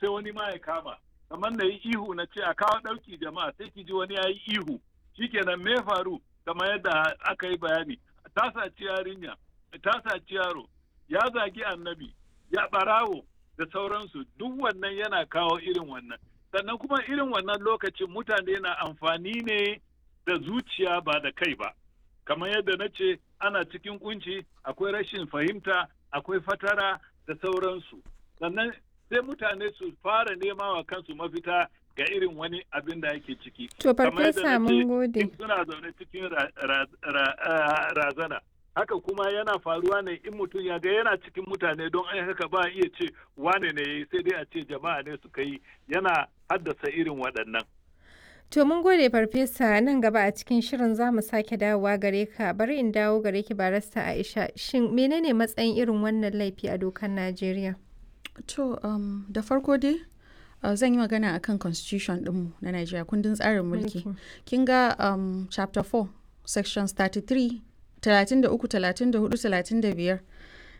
sai wani ma ya kama kamar na yi ihu na ce a kawo ɗauki jama'a sai ki ji wani ya yi ihu shikenan me faru kamar yadda aka yi bayani ta saci yarinya ta saci yaro ya zagi annabi ya ɓarawo da sauransu duk wannan yana kawo irin wannan sannan kuma irin wannan lokacin mutane na amfani ne da zuciya ba da kai ba kamar yadda na ce ana cikin kunci akwai rashin fahimta akwai fatara da sauransu sannan sai mutane su fara nema wa kansu mafita ga irin wani abin da yake ciki To farfesa mun gode. suna zaune cikin razana haka kuma yana faruwa ne in mutum ya ga yana cikin mutane don ai haka ba iya ce wane ne yayi sai dai a ce jama'a ne suka yi yana haddasa irin waɗannan To mun gode farfesa nan gaba a cikin shirin za mu sake dawowa gare ka bari in dawo gare ki barasta Aisha shin menene matsayin irin wannan laifi a dokar Najeriya? To um, da farko dai uh, zan yi magana akan constitution ɗinmu na Najeriya kundin tsarin mulki. Kin ga um, chapter 4 sections 33 33 34 35